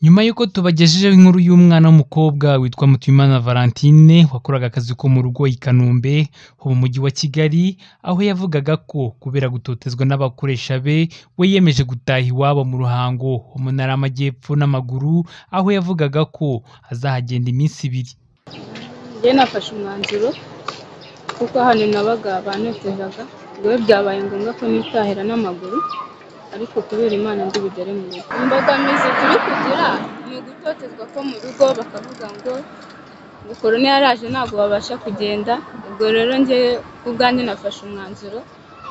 Nyuma y'uko tubagejejeho inkuru y'umwana w'umukobwa witwa Mutuyimana Valentine wakoraga akazi ko mu rugo i Kanombe ho mu mujyi wa Kigali, aho yavugaga ko kubera gutotezwa n'abakoresha be, we yiyemeje gutaha iwabo mu Ruhango ho mu Ntara y'Amajyepfo n'amaguru, aho yavugaga ko azahagenda iminsi ibiri. Njye nafashe umwanzuro kuko hano nabaga bantotezaga, yewe byabaye ngombwa ko nitahira n'amaguru ariko kubera Imana ndi bugere mu rugo. Imbogamizi turi kugira ni ugutotezwa ko mu rugo bakavuga ngo ngo korona yaraje ntabwo babasha kugenda, ubwo rero njye ku bwanjye nafashe umwanzuro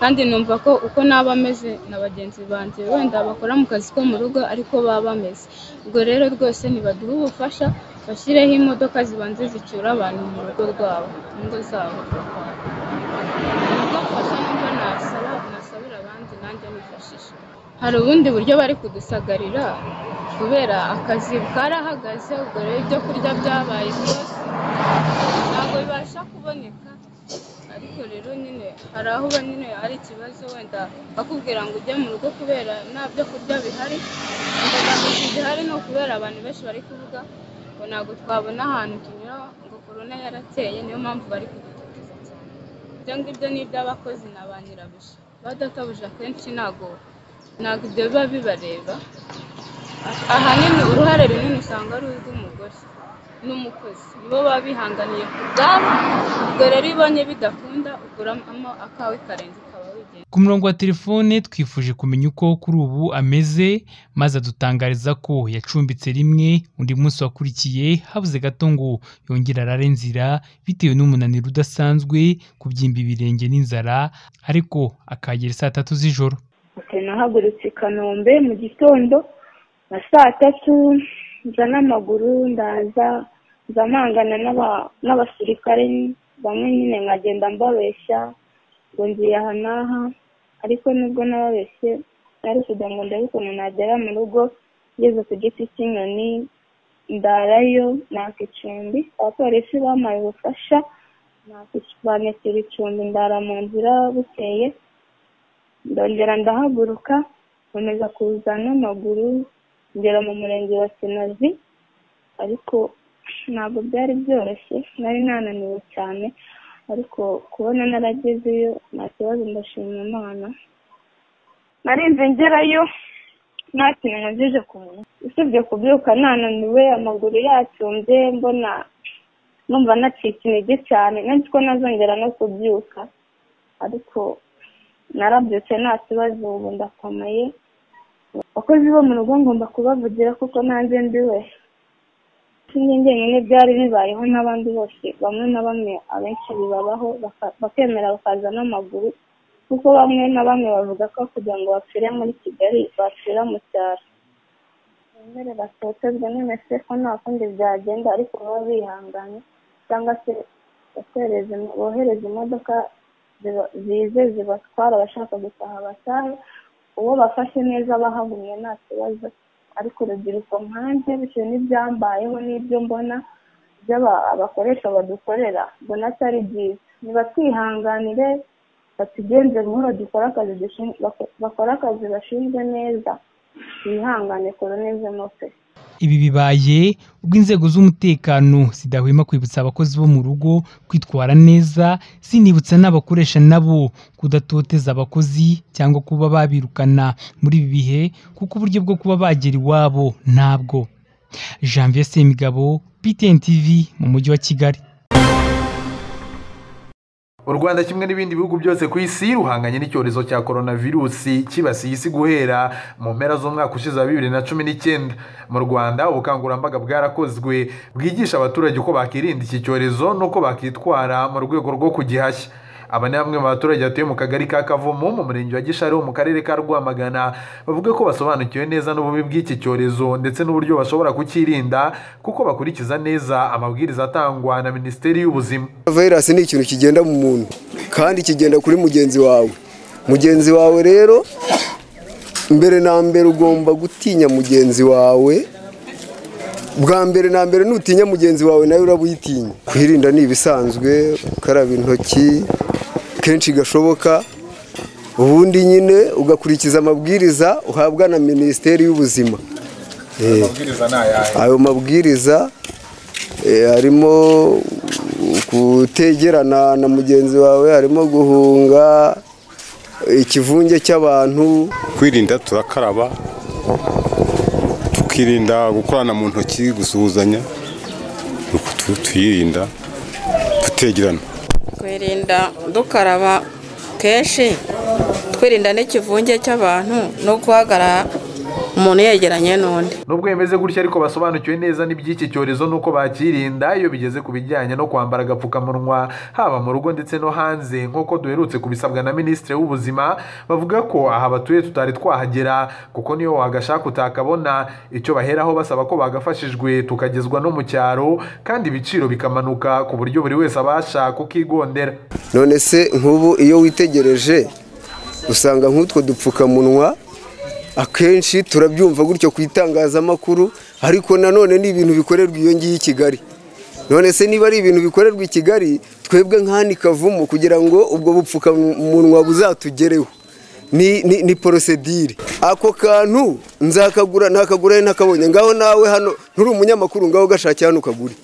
kandi numva ko uko naba ameze na bagenzi banjye wenda bakora mu kazi ko mu rugo ariko baba bameze, ubwo rero rwose nibaduhe ubufasha bashyireho imodoka zibanza zicyura abantu mu rugo rwabo, mu ngo zabo. Ubwo mfasha nibwo nasaba nasabira abandi nanjye nifashisha. Hari ubundi buryo bari kudusagarira kubera akazi karahagaze, ubwo rero ibyo kurya byabaye byose ntabwo bibasha kuboneka ariko rero nyine hari aho uba nyine ari ikibazo wenda bakubwira ngo ujye mu rugo kubera nta byo kurya bihari, imbogamizi zihari ni ukubera abantu benshi bari kuvuga ngo ntabwo twabona ahantu tunyura ngo korona yarateye niyo mpamvu bari kudutoteza cyane. Ibyo ngibyo ni iby'abakozi na ba nyirabuja, badatabuje akenshi ntabwo ntabwo ibyo biba bibareba, ahanini uruhare runini usanga ari urw'umugore n'umukozi, nibo baba bihanganiye ku bwabo, ubwo rero iyo ubonye bidakunda ukuramo akawe karenze ukaba wigendera. Ku murongo wa telefone twifuje kumenya uko kuri ubu ameze, maze adutangariza ko yacumbitse rimwe, undi munsi wakurikiye habuze gato ngo yongere arare nzira, bitewe n'umunaniro udasanzwe, kubyimba ibirenge n'inzara, ariko akahagera saa tatu z'ijoro. Ati nahagurutse i Kanombe mu gitondo nka saa tatu nza n'amaguru ndaza nza mpangana n'aba- n'abasirikare bamwe nyine nkagenda mbabeshya ngo ngiye aha n'aha ariko nubwo nababeshye nari kugira ngo ndebe ukuntu nagera mu rugo ngeze ku giti cy'inyoni ndarayo naka icumbi abapolisi bampaye ubufasha naka ic- banyakira icumbi ndara mu nzira bukeye ndongera ndahaguruka nkomeza kuza n'amaguru ngera mu murenge wa kinazi ariko ntabwo byari byoroshye nari nananiwe cyane ariko kubona naragezeyo nta kibazo ndashima imana narinze ngerayo nta kintu nkojeje ku munwa usibye kubyuka nananiwe amaguru yacumbye mbona numva nacitse intege cyane nzi ko nazongera no kubyuka ariko narabyutse nta kibazo ubu ndakomeye abakozi bo mu rugo ngomba kubavugira kuko nanjye ndiwe sinjye njyenyine byari bibayeho n'abandi bose bamwe na bamwe abenshi bibabaho baka- bakemera bakaza n'amaguru kuko bamwe na bamwe bavuga ko kugira ngo bapfire muri kigali bapfira mu cyaro bemere batotezwe none se ko nta kundi byagenda ariko baba bihanganye cyangwa se bohereze bohereze imodoka ziba- zize zibatwara abashaka gutaha batahe uwo bafashe neza abahagumye nta kibazo ariko urubyiruko nkanjye bitewe n'ibyambayeho n'ibyo mbona ibyo aba- abakoresha badukorera mbona atari byiza nibatwihanganire batugenze buhoro dukore akazi dushin- bako- bakore akazi bashinzwe neza bihangane koronezemo pe Ibi bibaye ubwo inzego z'umutekano zidahwema kwibutsa abakozi bo mu rugo kwitwara neza, zinibutsa n'abakoresha nabo kudatoteza abakozi cyangwa kuba babirukana muri ibi bihe kuko uburyo bwo kuba bagera iwabo ntabwo. Janvier Semigabo, PTN TV mu mujyi wa Kigali. u rwanda kimwe n'ibindi bihugu byose ku isi ruhanganye n'icyorezo cya coronavirusi cyibasiye isi guhera mu mpera z'umwaka ushize wa bibiri na cumi n'icyenda mu rwanda ubukangurambaga bwarakozwe bwigisha abaturage uko bakirinda iki cyorezo n'uko bakitwara mu rwego rwo kugihashya aba ni bamwe mu baturage batuye mu kagari ka kavumu mu murenge wa gishari ho mu karere ka rwamagana bavuga ko basobanukiwe neza n'ububi bw'iki cyorezo ndetse n'uburyo bashobora kucyirinda kuko bakurikiza neza amabwiriza atangwa na minisiteri y'ubuzima Virus ni ikintu kigenda mu muntu kandi kigenda kuri mugenzi wawe. Mugenzi wawe rero mbere na mbere ugomba gutinya mugenzi wawe. Bwa mbere na mbere nutinya mugenzi wawe nawe urabuyitinya. Kwirinda ni ibisanzwe, ukaraba intoki kenshi gashoboka. Ubundi nyine ugakurikiza amabwiriza uhabwa na Minisiteri y'Ubuzima. amabwiriza ni ayahe ayo mabwiriza eh, harimo kutegerana na mugenzi wawe harimo guhunga ikivunge cy'abantu kwirinda turakaraba tukirinda gukorana mu ntoki gusuhuzanya ni uko tu- twirinda tutegerana twirinda dukaraba kenshi twirinda n'ikivunge cy'abantu no guhagarara umuntu yegeranye n'undi nubwo bimeze gutya ariko basobanukiwe neza n'iby'iki cyorezo n'uko bakirinda iyo bigeze ku bijyanye no kwambara agapfukamunwa haba mu rugo ndetse no hanze nk'uko duherutse kubisabwa na minisitiri w'ubuzima bavuga ko aha batuye tutari twahagera kuko niyo wagashaka utakabona icyo baheraho basaba ko bagafashijwe tukagezwa no mu cyaro kandi ibiciro bikamanuka ku buryo buri wese abasha kukigondera none se nk'ubu iyo witegereje usanga nk'utwo dupfukamunwa akenshi turabyumva gutyo ku itangazamakuru ariko nanone ni ibintu bikorerwa iyo ngiyi i kigali none se niba ari ibintu bikorerwa i kigali twebwe nk'ahandi kavumu kugira ngo ubwo bupfukamunwa buzatugereho ni, ni, ni porosedire ako kantu nzakagura ntakagura ari ntakabonye ngaho nawe hano nturi umunyamakuru ngaho gashakira hano ukagure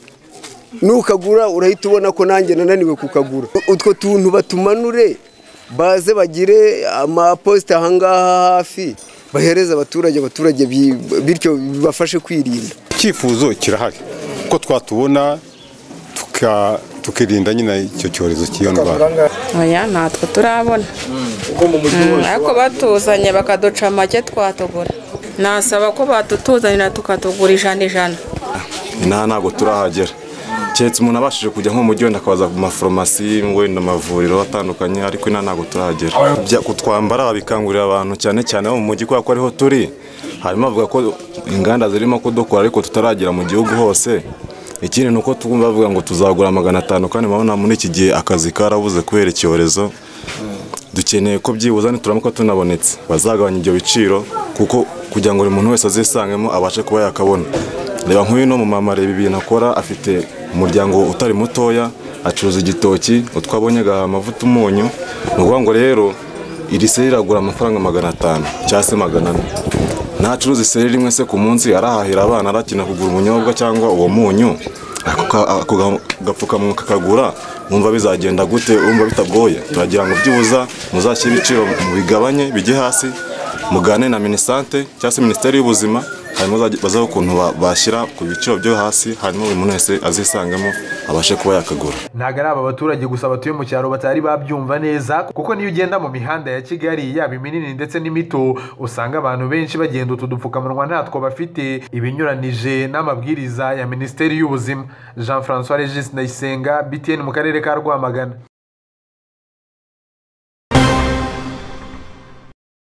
nukagura urahita ubona ko nanjye nananiwe kukagura utwo tuntu batumanure baze bagire amaposita ahangaha hafi bahereze abaturage abaturage bi- bityo bibafashe kwirinda icyifuzo kirahari ko twatubona tuka- tukirinda nyine icyo cyorezo cy'iyo ndwara oya ntatwe turabona Mm, ariko batuzanye bakaduca make twatugura nasaba ko batutuzanira tukatugura ijana ijana inaha ntabwo turahagera keretse umuntu abashije kujya nko mu mujyi wenda akabaza mu mafarumasi wenda amavuriro atandukanye ariko inaha ntabwo turahagera Bya- kutwambara babikangurira abantu cyane cyane bo mu mujyi kubera ko ariho turi hanyuma bavuga ko inganda zirimo kudukora ariko tutaragera mu gihugu hose ikindi ni uko twumva bavuga ngo tuzagura magana atanu kandi murabona muri iki gihe akazi karabuze kubera icyorezo dukeneye ko byibuze nituramuka tunabonetse bazagabanya ibyo biciro kuko kugira ngo buri muntu wese azisangemo abashe kuba yakabona reba nk'uyu ni umumama reba ibintu akora afite umuryango utari mutoya acuruza igitoki utwo abonye agahaha amavuta umunyu ni ukuvuga ngo rero iri seri iragura amafaranga magana atanu cyangwa se magana ane ntacuruza iseri rimwe se ku munsi arahahira abana arakina kugura ubunyobwa cyangwa uwo munyu ako ka- ako ga- gapfukamunwa kakagura wumva bizagenda gute wumva bitagoye turagira ngo byibuza muzashyire ibiciro mu bigabanye bijye hasi mugane na minisante cyangwa se minisiteri y'ubuzima hanyuma bazajye- bazabe ukuntu ba- bashyira ku biciro byo hasi hanyuma buri muntu wese azisangemo abashe kuba yakagura ntabwo ari aba baturage gusa batuye mu cyaro batari babyumva neza kuko niyo ugenda mu mihanda ya kigali yaba iminini ndetse n'imito usanga abantu benshi bagenda utu dupfukamunwa ntatwo bafite ibinyuranije n'amabwiriza ya minisiteri y'ubuzima jean francois regis ndayisenga btn mu karere ka rwamagana